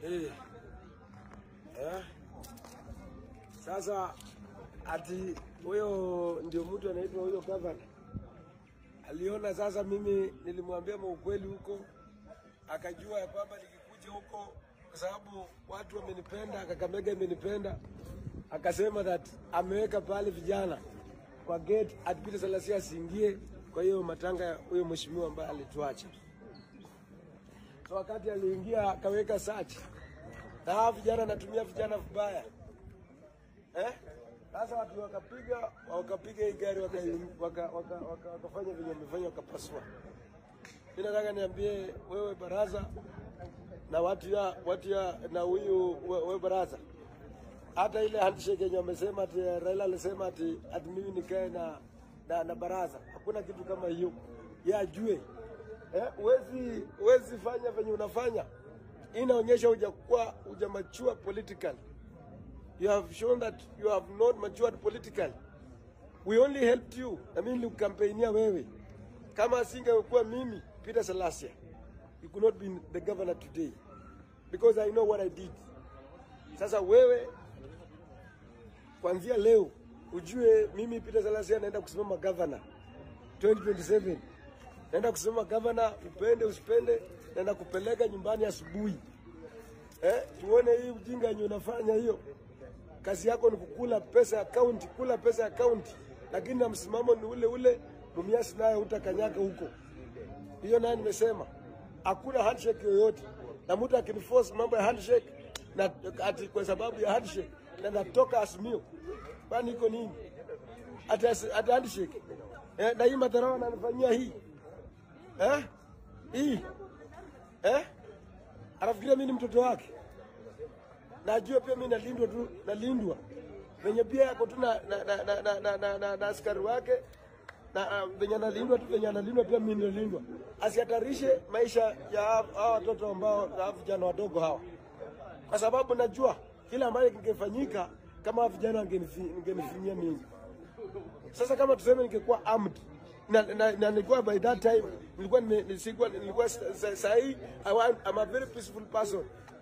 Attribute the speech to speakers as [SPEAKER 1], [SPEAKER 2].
[SPEAKER 1] Eh. Eh. Sasa ati huyo ndio mtu anaitwa huyo gavana aliona sasa, mimi nilimwambia maukweli huko, akajua ya kwamba nikikuja huko, kwa sababu watu wamenipenda, Kakamega imenipenda, akasema that ameweka pale vijana kwa gate ati Peter Salasya asiingie kwa hiyo matanga ya huyo mheshimiwa ambaye alituacha. So wakati aliingia akaweka search na hawa vijana anatumia vijana vibaya eh? Sasa watu wakapiga wakapiga hii gari wakafanya waka, waka, waka, wakafanya venye wamefanya wakapasua. Mi nataka niambie wewe baraza na watu ya watu ya na huyu we- wewe baraza, hata ile handshake yenye wamesema ati Raila alisema ati, ati mimi nikae na, na, na baraza, hakuna kitu kama hiyo. Yeye ajue eh, uwezi uwezi fanya venye unafanya, Hii inaonyesha hujakuwa hujamachua politically you have shown that you have not matured politically. We only helped you. Na mimi nilikukampainia wewe. Kama asingekuwa mimi Peter Salasya, you could not be the governor today because I know what I did. Sasa wewe kuanzia leo ujue mimi Peter Salasya naenda kusimama governor 2027. Naenda kusimama governor, upende usipende, naenda kupeleka nyumbani asubuhi. Eh, tuone hii ujinga yenye unafanya hiyo. Kazi yako ni kukula pesa ya kaunti, kula pesa ya kaunti, lakini na msimamo ni ule ule. Mumias naye utakanyaga huko. Hiyo naye nimesema hakuna handshake yoyote, na mtu akiniforce mambo ya handshake na ati kwa sababu ya handshake na natoka Azimio, kwani iko nini? Ati ati handshake eh, na hii madharau ananifanyia hii eh, hii eh, anafikiria mimi ni mtoto wake najua pia mimi nalindwa tu, nalindwa venye pia yako tu na, na, na, na, na, na, na, na, na askari wake na uh, venye analindwa tu venye analindwa pia mimi nalindwa, asihatarishe maisha ya hawa watoto ambao hawa vijana wadogo hawa, kwa sababu najua kile ambacho kingefanyika kama hawa vijana wangenifi- wangenifinyia mimi. Sasa kama tuseme ningekuwa armed na, na, na nilikuwa by that time nilikuwa nime- nisikuwa nilikuwa sa- sa- sahi I want, I'm a very peaceful person